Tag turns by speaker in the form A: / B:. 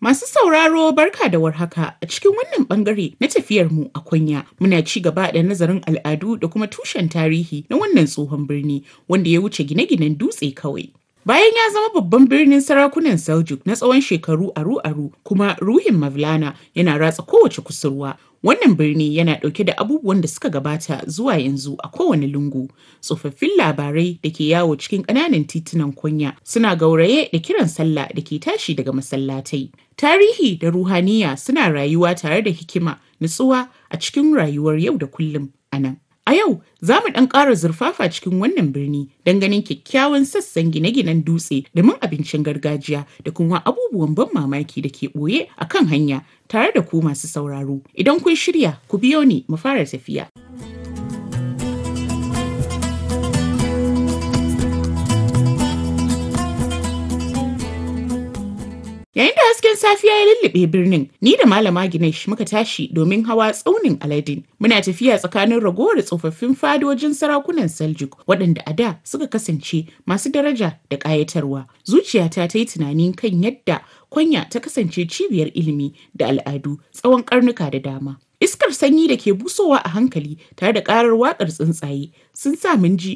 A: Masu sauraro barka da warhaka a cikin wannan bangare na tafiyar mu a Konya muna ci gaba da nazarin al'adu da kuma tushen tarihi na wannan tsohon birni wanda ya wuce gine-ginen dutse kawai. Bayan ya zama babban birnin sarakunan Seljuk na tsawon shekaru aru-aru kuma ruhin Mavlana yana ratsa kowace kusurwa. Wannan birni yana ɗauke da abubuwan da suka gabata zuwa yanzu a kowane lungu. Tsofaffin labarai da ke yawo cikin ƙananan titunan Konya suna gauraye da kiran sallah da ke tashi daga masallatai. Tarihi da ruhaniya suna rayuwa tare da hikima, nutsuwa a cikin rayuwar yau da kullum a nan. A yau za mu ɗan ƙara zurfafa cikin wannan birni don ganin kyakkyawan sassan gine-ginen dutse da mun abincin gargajiya da kuma abubuwan ban mamaki da ke ɓoye a kan hanya tare da ku masu sauraro. Idan kun shirya, ku biyo ni mu fara tafiya. Yayin da hasken safiya ya lullube birnin, ni da Malama Ginesh muka tashi domin hawa tsaunin Aladin. Muna tafiya tsakanin ragowar tsofaffin fadojin sarakunan Seljuk waɗanda a da suka kasance masu daraja da ƙayatarwa. Zuciyata ta yi tunanin kan yadda Konya ta kasance cibiyar ilimi da al'adu tsawon ƙarnuka da dama. Iskar sanyi da ke busowa a hankali tare da ƙarar waƙar tsuntsaye sun sa mun ji